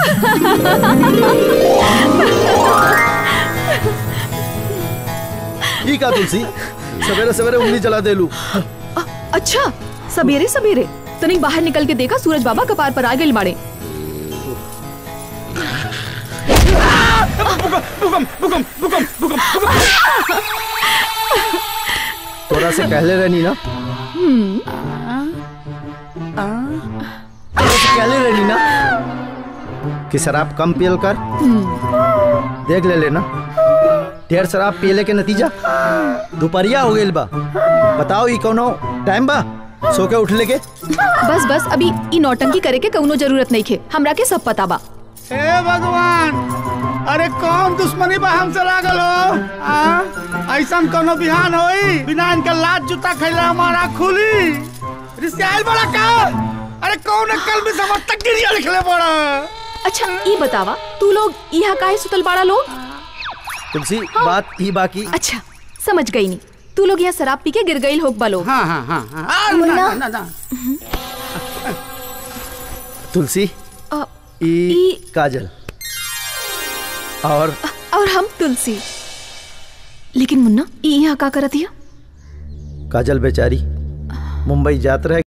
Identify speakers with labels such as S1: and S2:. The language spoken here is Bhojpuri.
S1: ठीक है तुलसी सवेरे सवेरे उंगली चला दे लू
S2: अच्छा सवेरे सवेरे तनिक बाहर निकल के देखा सूरज बाबा कपार पर आ गए मारे
S1: तोरा से कहले रहनी ना तोरा से कहले रहनी ना कि शराब कम पियल कर देख ले लेना ढेर शराब पियले के नतीजा दोपहरिया हो गइल बा बताओ ई कोनो टाइम बा सो के उठले के
S2: बस बस अभी ई नौटंकी करे के कौनो जरूरत नहीं खे हमरा के सब पता बा
S3: हे भगवान अरे कौन दुश्मनी बा हमसे लागल हो आ? ऐसन कोनो बिहान होई बिना इनके लात जूता खैले हमारा खुली रिश्ते आइल बड़ा का अरे कौन कल में समझ तक गिरिया लिखले बड़ा
S2: अच्छा ई बतावा तू लोग यहाँ काहे सुतल बाड़ा लोग
S1: तुलसी बात ई बाकी
S2: अच्छा समझ गई नी तू लोग यहाँ शराब पी के गिर गई लोग बा लोग
S3: हाँ हाँ हाँ हाँ आ, ना,
S2: मुन्ना।
S3: ना, ना, ना।
S1: तुलसी
S2: अ,
S1: ई
S2: ई-
S1: काजल और
S2: और हम तुलसी लेकिन मुन्ना ई यहाँ का करत हिया
S1: काजल बेचारी मुंबई जात रहे